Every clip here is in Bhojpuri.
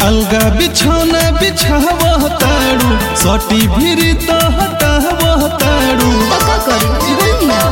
अलगा बिछौना बिछावह तारू सटी भिरी तो हटावह तारू तो का करी बोली ना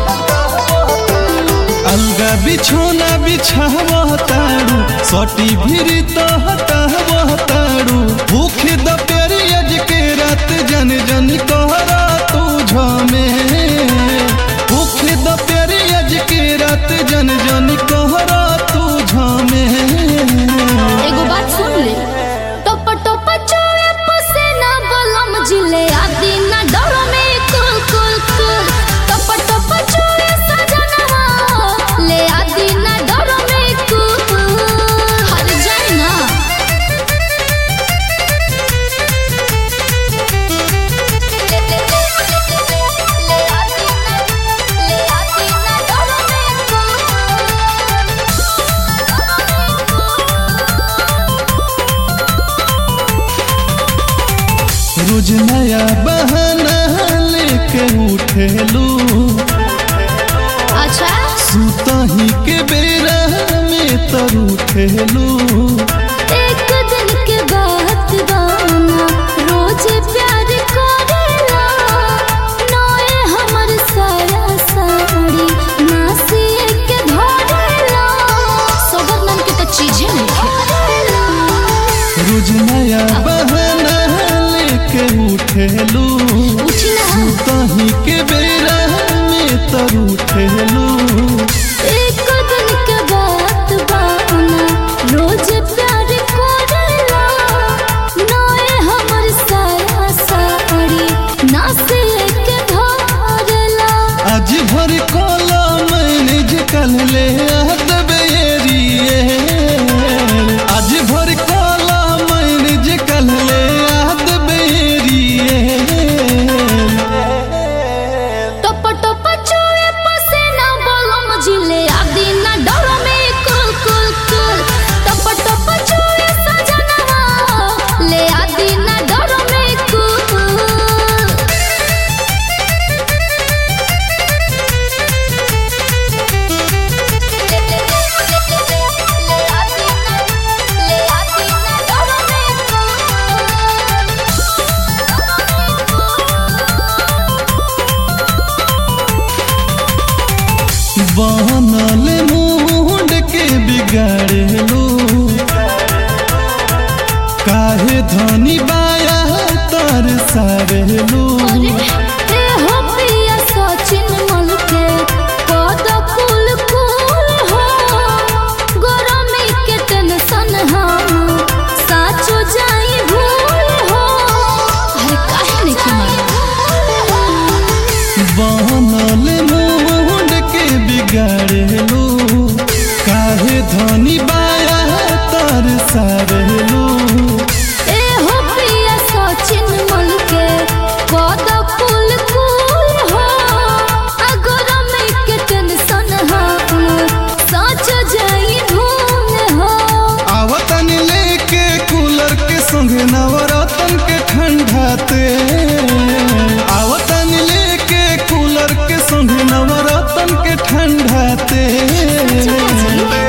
अलगा बिछौना बिछावह तारू सटी भिरी तो हटावह तारू भूख द पेरियज के रात जन जन कहरा तू झमे भूख द पेरियज के रात जन जन कहरा तू झमे एगो बात सुन ले टप टप चोए पसेना बलम जिले आदि ना डरो में कुल कुल कुल टप टप चोए सजनवा ले आदि ना डरो में कुल हर जाए ना ले ले ले आदि ना ले आदि ना डरो में रोज नया बहाना लेके उठेलू अच्छा सुतही के बेरा में तर उठेलू एक दिन के बात बाना रोज प्यार करेला नए हमर साया साड़ी नासी के धरेला सबर नाम के तो चीजें नहीं रोज नया बहाना लेके उठेलू उठी ना सुतही के बेरा में तर उठेलू एक दिन के बात बाना रोज प्यार करेला नए हमर साया साड़ी नासी के धरेला आज भर कोला मैनेज कल ले बेरिए आज भर कोला मैनेज कल ले बेरिए टप टप चोए पसेना बलम जिले आदि ना डर में कुल कुल कुल टप टप चोए सजनवा ले आदि ना डर में कुल ले ले ले आदि ना ले आदि ना डर में बनल मुंड के बिगाड़ेलू काहे धनी बाया तर सारेलू अरे ए हो प्रिया सचिन मल के कद कुल कुल हो गरमी के टेंशन हम साचो जाई भूल हो अरे काहे नहीं की बनल मुंड के बिगाड़ेलू काहे धनी बाया तर सारेलू ए हो प्रिया सचिन मल के कद कुल कुल हो आ गरमी के टेंशन हम साचो जाई भूल हो आवतन लेके कूलर के संग नवरतन के ठंडाते आवतन लेके कूलर के संग नवरतन के ठंडाते